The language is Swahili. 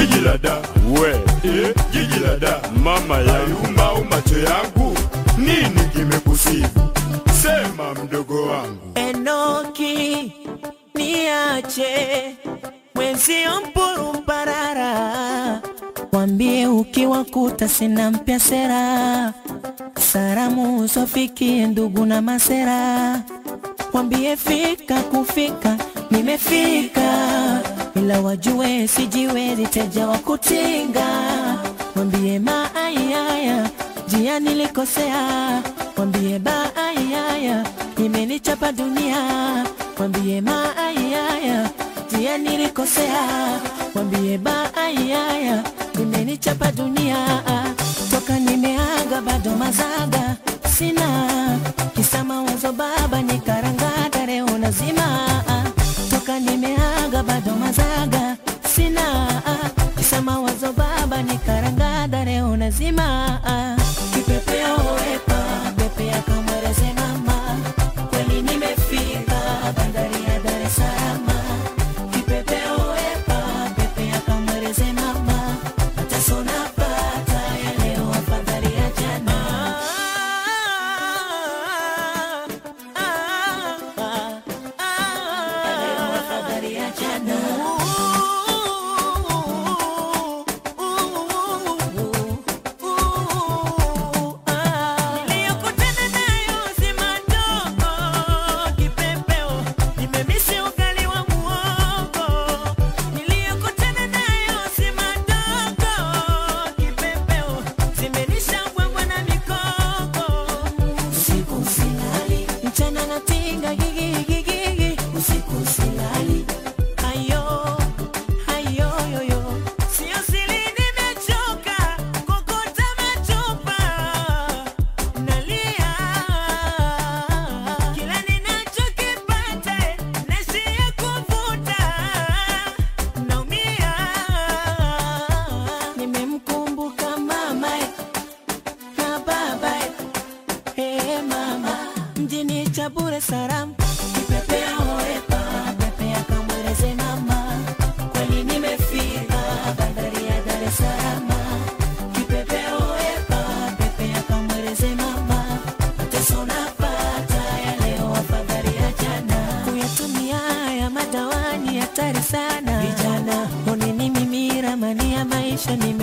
jiji la da we eh, jiji la da mama yangu ayumau macho yangu nini kimekusibu sema mdogo wangu Enoki, niache mwenzio mpurumparara, wambie ukiwakuta sina mpya sera, salamu zofikie ndugu na masera, wambie fika kufika, nimefika ila wajue sijiwezi teja wa kutinga, wambie maayaya jia nilikosea, wambie baayaya imenichapa dunia, wambie maayaya jia nilikosea, wambie baayaya imenichapa dunia, toka nimeaga bado mazaga sina kisa mawazo baba nikarangada leo nazima toka nimeaga bado mazaga sina kisa mawazo baba nikarangada leo nazima kipepeo wepa pepea kamwereze mama kweli nimefika bandari ya Dar es Salaam kipepeo wepa pepea kamwereze mama mateso napata ya leo afadhali ya jana ya leo afadhali ya jana Niliyokutana nayo si madogo, kipepeo, nimemisi ugali wa muhogo. Niliyokutana nayo si madogo, kipepeo, zimenisha mbwembwe na mikoko. Usiku silali, mchana natinga gigi gigi gigi. Usiku silali, ayo ayo yo yo. Sio siri nimechoka kokota machupa nalia kila ninachokipata naishia kuvuta naumia nimemkumbuka mama na baba Hey mama, mjini Chabure Saram, kipepea oepa, pepea kamweleze mama, kweli nimefika bandari ya Dar es Salaam. Kipepea oepa, pepea kamweleze mama, mateso napata ya leo afadhali ya jana. Kuyatumia haya madawani hatari sana, vijana oneni mimi ramani ya maisha ni